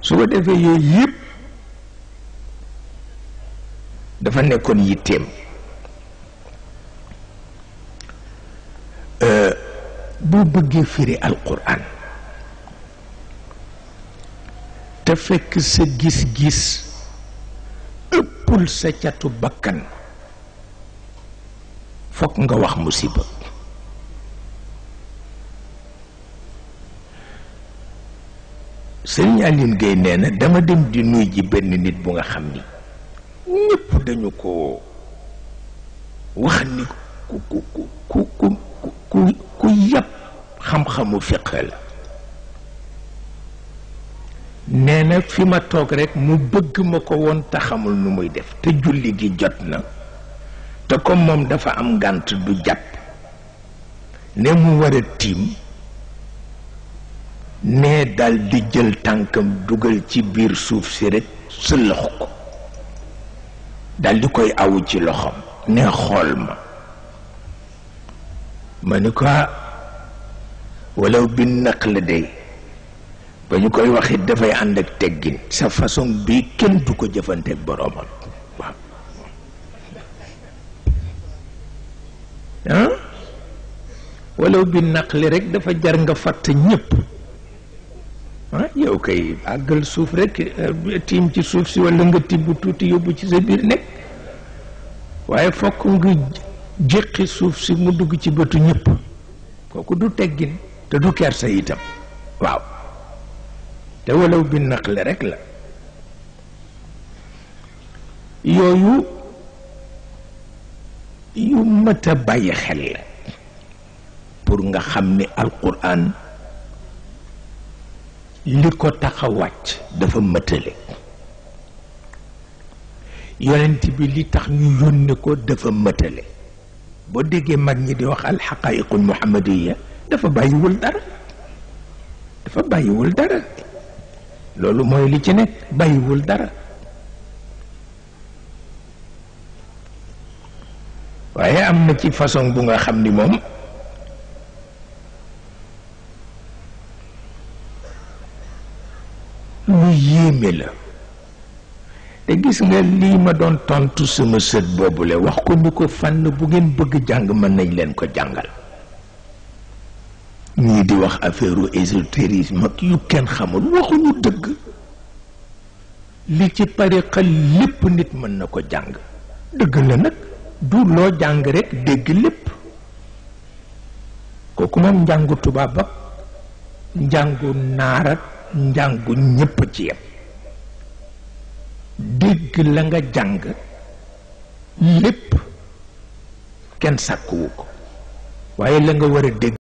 su ko defee yooyu yëpp dafa nekkoon yitteem boo bëggee firi alquran te fekk sa gis-gis ëppul sa catu bakkan fokk nga wax musiba sëriñ Aline Gueye nee na dama dem di nuy ji benn nit bu nga xam ni ñëpp dañu ko wax ni ku ku ku ku ku ku ku yàpp xam-xamu fiq la nee na fi ma toog rekk mu bëgg ma ko woon te xamul nu muy def te julli gi jot na te comme moom dafa am gànt du jàpp ne mu war a tiim nee dal di jël tànkam dugal ci biir suuf si rekk sëlëx ko dal di koy awu ci loxoom ne xool ma ma ni ko walaw bi naq la dey ba ñu koy waxit dafay ànd ak teggin sa façon bii kenn du ko jëfanteeg boroomam waaw ah walaw bi naq li rek dafa jar nga fatt ñépp ah yow kay àggal suuf rek tiim ci suuf si walla nga tibb tuuti yóbbu ci sa biir nekk waaye fokk nga jéqi suuf si mu dugg ci bëtu ñépp kooku du teggin te du kersa itam waaw te walaw bi naqle rek la yooyu yu mat a bàyyi xel la pour nga xam ni alquran li ko tax a wàcc dafa mëtale yonent bi li tax ñu yónne ko dafa mëtale boo déggee mag ñi di wax alxaqaiqul muhammadiya dafa bàyyiwul dara dafa bàyyiwul dara loolu mooy li ci nekk bàyyiwul dara waaye am na ci façon bu nga xam ni moom lu yéeme la te gis nga lii ma doon tontu sama sët boobule wax ko ni ko fànn bu ngeen bëgg jàng mën nañ leen ko jàngal ñii di wax affaire ésotérisme ak yu kenn xamul waxuñu dëgg li ci tariqa lépp nit mën na ko jàng dëgg la nag du loo jàng rekk dégg lépp kooku moom njàngu tubaab ak njàngu naar ak njàngu ñépp ci yem dégg la nga jàng lépp kenn sàkkuwu ko waaye la nga war a dégg